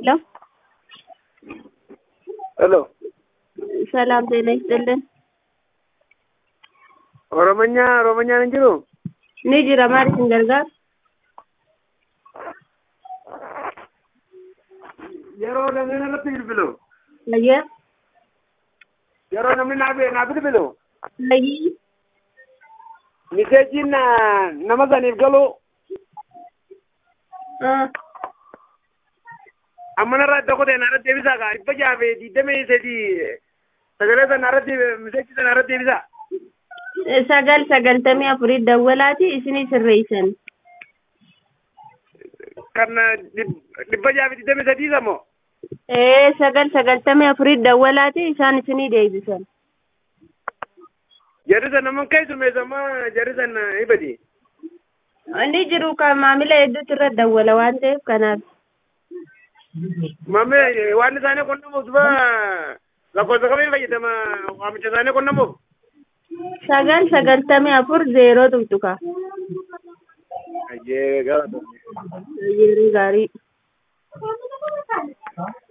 ሄሎ ሄሎ ሰላም ጤና ይስጥልን። ኦሮሞኛ ኦሮሞኛን hin jiru Ni jira maal isin gargaara? yeroo namni natti bilbilu Fayyaa? yeroo namni naa naa bilbilu Fayyii? miseejiin na- nama saniif galu Ah, amma narraa iddoo kotee naarratti deebisaa kaa dhibba jaha fi digdamii sadii sagalee sana narratti miseejii sana narratti deebisaa sagal sagaltamii afurii dawwalaati isinii sirreessan. kan dhib- dhibba jaha fi digdamii sadii samoo Ee sagal sagaltamii afurii dawwalaati isaan isinii deebisan. jarri sana naman keessumeessamaa jarri sana ibadi Inni jiru kan maamila hedduutu irra dawwala waan ta'eef kanaaf. mamme waan isaanii qonnamuuf duba lakkoofsa kamii fayyadama waamicha isaanii qonnamuuf Sagal sagaltamii afur zeeroo tuqtuqa. ayyee galatoomi Yeroo gaarii.